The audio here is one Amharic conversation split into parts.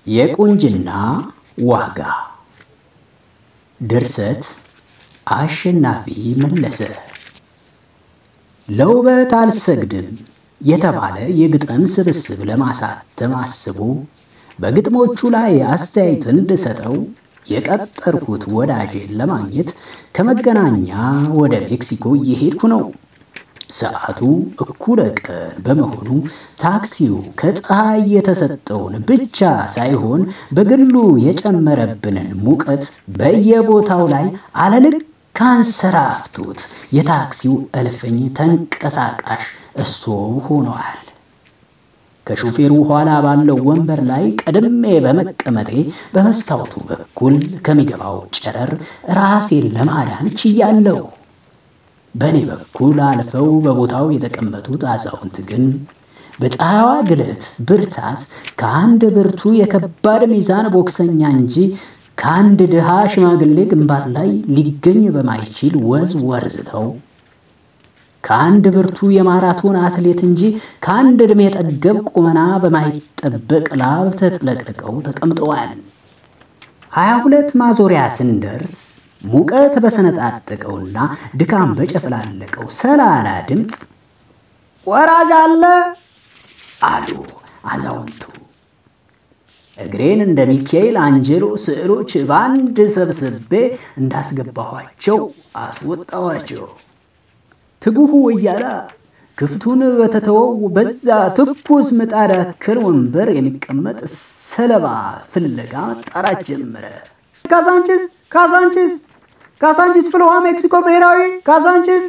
የቁንጅና ዋጋ ድርሰት አሸናፊ መለሰ። ለውበት አልሰግድም የተባለ የግጥም ስብስብ ለማሳተም አስቦ በግጥሞቹ ላይ አስተያየት እንድሰጠው የቀጠርኩት ወዳጄን ለማግኘት ከመገናኛ ወደ ሜክሲኮ እየሄድኩ ነው። ሰዓቱ እኩለ ቀን በመሆኑ ታክሲው ከፀሐይ የተሰጠውን ብቻ ሳይሆን በግሉ የጨመረብንን ሙቀት በየቦታው ላይ አለልክ ካንሰራፍቶት የታክሲው እልፍኝ ተንቀሳቃሽ እሶ ሆነዋል። ከሹፌሩ ኋላ ባለው ወንበር ላይ ቀድሜ በመቀመጤ በመስታወቱ በኩል ከሚገባው ጨረር ራሴን ለማዳን ችያለሁ። በእኔ በኩል አልፈው በቦታው የተቀመጡት አዛውንት ግን በፀሐይዋ ግለት ብርታት ከአንድ ብርቱ የከባድ ሚዛን ቦክሰኛ እንጂ ከአንድ ድሃ ሽማግሌ ግንባር ላይ ሊገኝ በማይችል ወዝ ወርዝተው ከአንድ ብርቱ የማራቶን አትሌት እንጂ ከአንድ ዕድሜ ጠገብ ቁመና በማይጠበቅ ላብ ተጥለቅልቀው ተቀምጠዋል። ሀያ ሁለት ማዞሪያ ስንደርስ ሙቀት በሰነጣጠቀውና ድካም በጨፍላለቀው ሰላላ ድምፅ ወራጅ አለ አሉ አዛውንቱ። እግሬን እንደ ሚካኤል አንጀሎ ስዕሎች በአንድ ሰብስቤ እንዳስገባኋቸው አስወጣኋቸው። ትጉሁ ወያላ ክፍቱን በተተወው በዛ ትኩስ ምጣድ ያክል ወንበር የሚቀመጥ ሰለባ ፍለጋ መጣራት ጀመረ። ካሳንቺስ ካሳንቺስ ካሳንቺስ ፍልውሃ ሜክሲኮ ብሔራዊ ካሳንቺስ።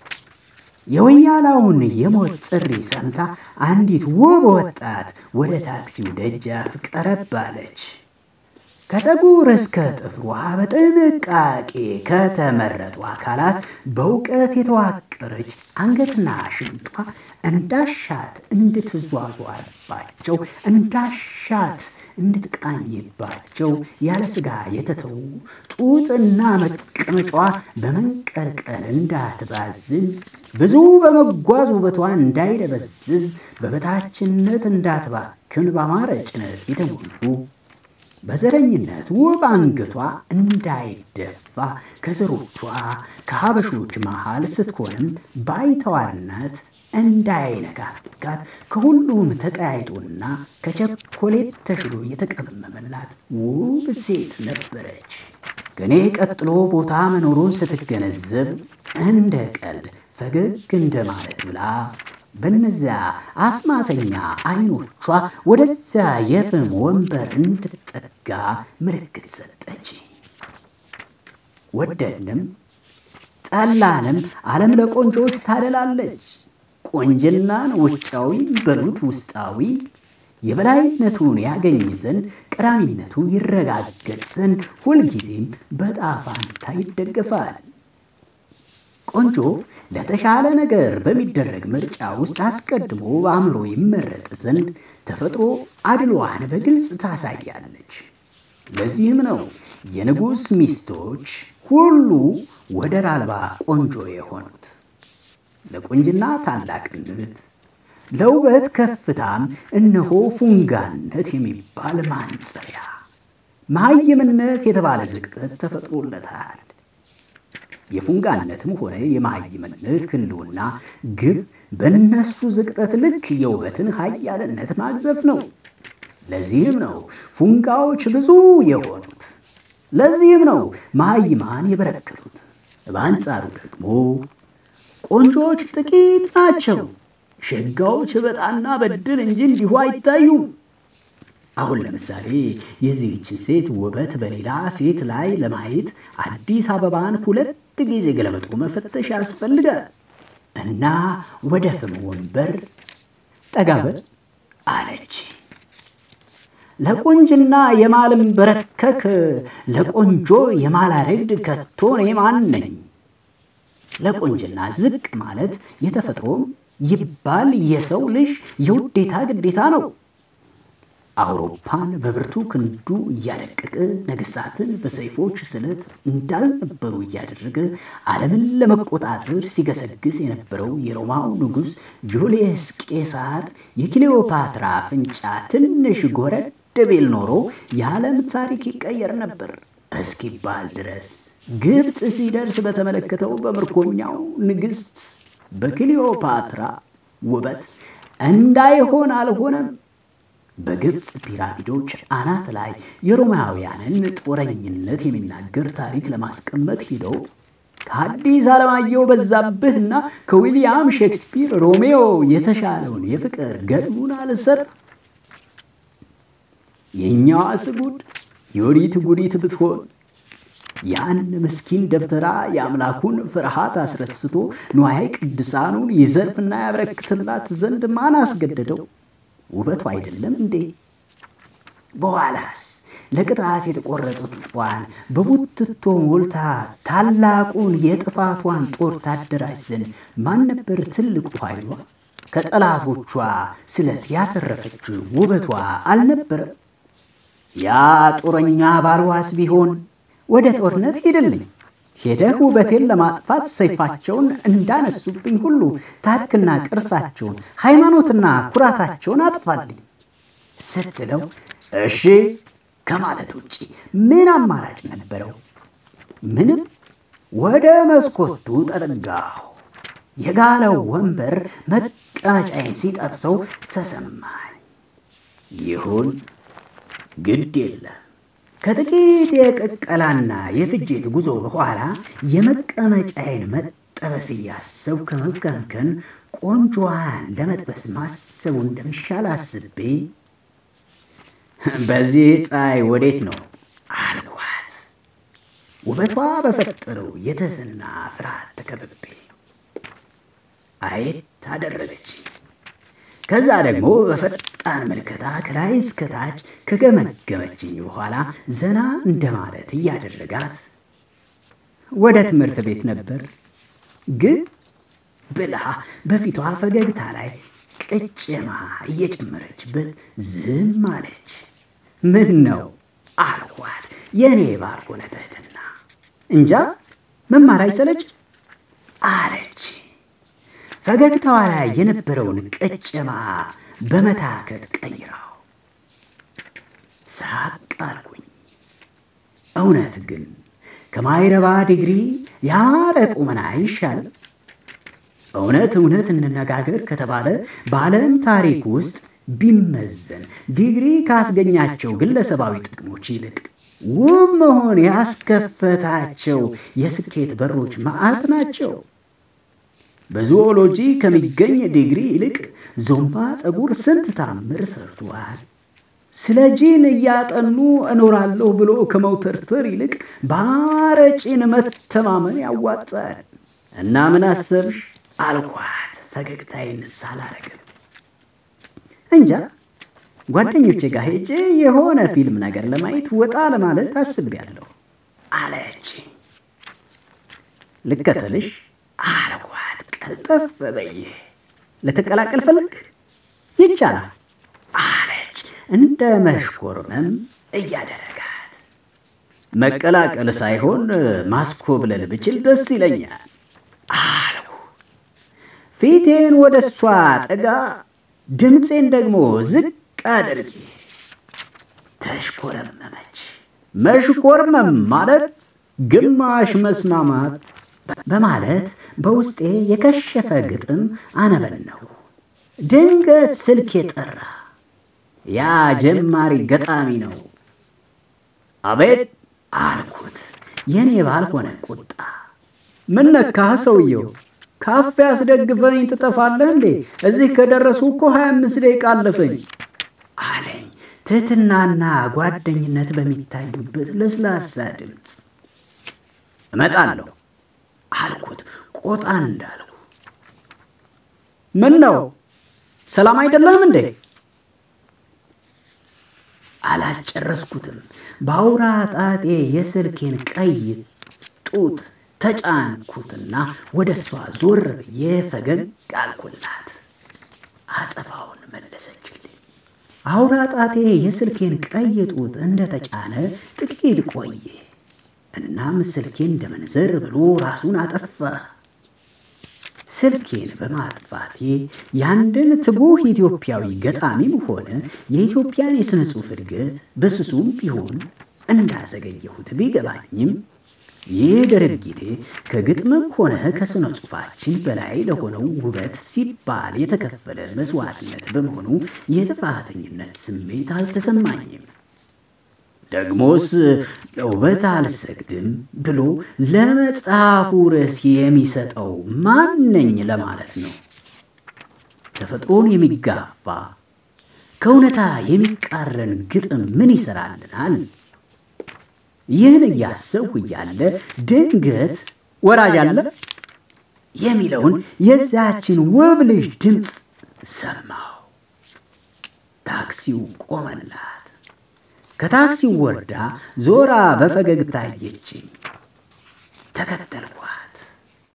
የወያላውን የሞት ጥሪ ሰምታ አንዲት ውብ ወጣት ወደ ታክሲው ደጃፍ ቀረብ አለች። ከፀጉር እስከ ጥፍሯ በጥንቃቄ ከተመረጡ አካላት በእውቀት የተዋቀረች አንገትና ሽንጧ እንዳሻት እንድትዟዟርባቸው እንዳሻት እንድትቃኝባቸው ያለ ስጋ የተተዉ ጡጥና መቀመጫዋ በመንቀርቀር እንዳትባዝን ብዙ በመጓዝ ውበቷ እንዳይደበዝዝ በበታችነት እንዳትባክን በአማረ ጭነት የተሞሉ በዘረኝነት ውብ አንገቷ እንዳይደፋ ከዘሮቿ ከሀበሾች መሃል ስትሆንም ባይተዋርነት እንዳይነካካት ከሁሉም ተቀያይጦና ከቸኮሌት ተሽሎ የተቀመመላት ውብ ሴት ነበረች። ከኔ ቀጥሎ ቦታ መኖሩን ስትገነዘብ እንደ ቀልድ ፈገግ እንደማለት ብላ በነዚያ አስማተኛ አይኖቿ ወደዚያ የፍም ወንበር እንድትጠጋ ምልክት ሰጠች። ወደድንም ጠላንም ዓለም ለቆንጆዎች ታደላለች። ቆንጅናን ውጫዊ በሉት ውስጣዊ የበላይነቱን ያገኝ ዘንድ ቀዳሚነቱ ይረጋገጥ ዘንድ ሁልጊዜም በጣፋንታ ይደገፋል። ቆንጆ ለተሻለ ነገር በሚደረግ ምርጫ ውስጥ አስቀድሞ በአእምሮ ይመረጥ ዘንድ ተፈጥሮ አድሏዋን በግልጽ ታሳያለች። ለዚህም ነው የንጉሥ ሚስቶች ሁሉ ወደር አልባ ቆንጆ የሆኑት። ለቁንጅና ታላቅነት፣ ለውበት ከፍታም እነሆ ፉንጋነት የሚባል ማንጸሪያ፣ መሀይምነት የተባለ ዝቅጠት ተፈጥሮለታል። የፉንጋነትም ሆነ የመሀይምነት ህልውና ግብ በእነሱ ዝቅጠት ልክ የውበትን ኃያልነት ማግዘፍ ነው። ለዚህም ነው ፉንጋዎች ብዙ የሆኑት። ለዚህም ነው መሀይማን የበረከቱት። በአንጻሩ ደግሞ ቆንጆዎች ጥቂት ናቸው። ሸጋዎች በጣና በድል እንጂ እንዲሁ አይታዩም። አሁን ለምሳሌ የዚህችን ሴት ውበት በሌላ ሴት ላይ ለማየት አዲስ አበባን ሁለት ጊዜ ገለበጦ መፈተሽ ያስፈልጋል እና ወደ ፍም ወንበር ጠጋበል አለች። ለቆንጅና የማልንበረከክ ለቆንጆ የማላረግድ ከቶ እኔ ማን ነኝ? ለቆንጅና ዝቅ ማለት የተፈጥሮም ይባል የሰው ልጅ የውዴታ ግዴታ ነው። አውሮፓን በብርቱ ክንዱ እያደቀቀ ነገስታትን በሰይፎች ስለት እንዳልነበሩ እያደረገ ዓለምን ለመቆጣጠር ሲገሰግስ የነበረው የሮማው ንጉሥ ጁልየስ ቄሳር የክሌዎፓትራ አፍንጫ ትንሽ ጎረድ ቢል ኖሮ የዓለም ታሪክ ይቀየር ነበር እስኪባል ድረስ ግብፅ ሲደርስ በተመለከተው በምርኮኛው ንግሥት በክሊዮፓትራ ውበት እንዳይሆን አልሆነም። በግብፅ ፒራሚዶች አናት ላይ የሮማውያንን ጦረኝነት የሚናገር ታሪክ ለማስቀመጥ ሂደው ከአዲስ አለማየሁ በዛብህና ከዊልያም ሼክስፒር ሮሜዮ የተሻለውን የፍቅር ገድሉን አልሰር የእኛዋ ስጉድ የወዲት ጉዲት ብትሆን ያን ምስኪን ደብተራ የአምላኩን ፍርሃት አስረስቶ ንዋየ ቅድሳኑን ይዘርፍና ያበረክትላት ዘንድ ማን አስገደደው? ውበቱ አይደለም እንዴ? በኋላስ ለቅጣት የተቆረጡት ጧን በቡትቶ ሞልታ ታላቁን የጥፋቷን ጦር ታደራጅ ዘንድ ማን ነበር ትልቁ ኃይሏ? ከጠላቶቿ ስለት ያተረፈችው ውበቷ አልነበረም? ያ ጦረኛ ባልዋስ ቢሆን ወደ ጦርነት ሄድልኝ ሄደህ ውበቴን ለማጥፋት ሰይፋቸውን እንዳነሱብኝ ሁሉ ታሪክና ቅርሳቸውን ሃይማኖትና ኩራታቸውን አጥፋልኝ ስትለው እሺ ከማለት ውጭ ምን አማራጭ ነበረው? ምንም። ወደ መስኮቱ ጠጠጋሁ። የጋለው ወንበር መቀመጫዬን ሲጠብሰው ተሰማኝ። ይሁን ግድ የለም። ከጥቂት የቅቀላና የፍጅት ጉዞ በኋላ የመቀመጫዬን መጠበስ እያሰብ ከመከንከን ቆንጆዋን ለመጥበስ ማሰቡ እንደሚሻል አስቤ በዚህ ፀሐይ ወዴት ነው አልኳት። ውበቷ በፈጠረው የትህትና ፍርሃት ተከብቤ አየት አደረገች። ከዛ ደግሞ በፈጣን ምልከታ ከላይ እስከታች ከገመገመችኝ በኋላ ዘና እንደማለት እያደረጋት ወደ ትምህርት ቤት ነበር ግን ብላ በፊቷ ፈገግታ ላይ ቅጭማ እየጨመረችበት ዝም አለች። ምን ነው አልኳት፣ የእኔ ባልሆነ ትህትና። እንጃ መማር አይሰለች አለች። ፈገግታዋ ላይ የነበረውን ቅጭማ በመታከት ቀይራው ሳቅ አልኩኝ። እውነት ግን ከማይረባ ዲግሪ ያማረ ቁመና ይሻል? እውነት እውነት እንነጋገር ከተባለ በዓለም ታሪክ ውስጥ ቢመዘን ዲግሪ ካስገኛቸው ግለሰባዊ ጥቅሞች ይልቅ ውብ መሆን ያስከፈታቸው የስኬት በሮች መዓት ናቸው። በዙኦሎጂ ከሚገኝ ዲግሪ ይልቅ ዞምባ ፀጉር ስንት ታምር ሰርቷል። ስለ ጂን እያጠኑ እኖራለሁ ብሎ ከመውተርተር ይልቅ በአረጪን መተማመን ያዋጣል። እና ምን አሰብሽ አልኳት፣ ፈገግታዬን ሳላረግም። እንጃ ጓደኞቼ ጋር ሄጄ የሆነ ፊልም ነገር ለማየት ወጣ ለማለት አስቤያለሁ አለች። ልከተልሽ አልኳት። ቀልጠፍ በይ ልትቀላቀል ፈልግ ይቻላል አለች፣ እንደ መሽኮርመም እያደረጋት። መቀላቀል ሳይሆን ማስኮብለል ብችል ደስ ይለኛል አልኩ። ፊቴን ወደ እሷ ጠጋ፣ ድምፄን ደግሞ ዝቅ አድርጌ ተሽኮረመመች። መሽኮርመም ማለት ግማሽ መስማማት በማለት በውስጤ የከሸፈ ግጥም አነበነው። ድንገት ስልክ የጠራ ያ ጀማሪ ገጣሚ ነው። አቤት አልኩት፣ የኔ ባልሆነ ቁጣ። ምን ነካህ ሰውየው? ካፌ አስደግፈኝ ትጠፋለህ እንዴ? እዚህ ከደረሱ እኮ ሀያ አምስት ደቂቃ አለፈኝ አለኝ፣ ትህትናና ጓደኝነት በሚታዩበት ለስላሳ ድምፅ። እመጣለሁ አልኩት ቆጣ እንዳልኩ። ምን ነው ሰላም አይደለም እንዴ? አላስጨረስኩትም። በአውራ ጣቴ የስልኬን ቀይ ጡት ተጫንኩትና ወደ እሷ ዞር ብዬ ፈገግ አልኩላት። አጸፋውን መለሰችልኝ። አውራ ጣቴ የስልኬን ቀይ ጡት እንደተጫነ ጥቂት ቆየ። እናም ስልኬን እንደመንዘር ብሎ ራሱን አጠፋ። ስልኬን በማጥፋቴ የአንድን ትጉህ ኢትዮጵያዊ ገጣሚም ሆነ የኢትዮጵያን የሥነ ጽሑፍ እድገት በስሱም ቢሆን እንዳዘገየሁት ቢገባኝም ይህ ድርጊቴ ከግጥምም ሆነ ከሥነ ጽሑፋችን በላይ ለሆነው ውበት ሲባል የተከፈለ መስዋዕትነት በመሆኑ የጥፋተኝነት ስሜት አልተሰማኝም። ደግሞስ ለውበት አልሰግድም ብሎ ለመጽሐፉ ርዕስ የሚሰጠው ማነኝ ለማለት ነው። ተፈጥሮን የሚጋፋ ከእውነታ የሚቃረን ግጥም ምን ይሰራልናል? ይህን እያሰብሁ እያለ ድንገት ወራጅ አለ የሚለውን የዛችን ውብ ልጅ ድምፅ ሰማሁ። ታክሲው ቆመላት። ከታክሲው ወርዳ ዞራ በፈገግታ አየችኝ። ተከተልኩ።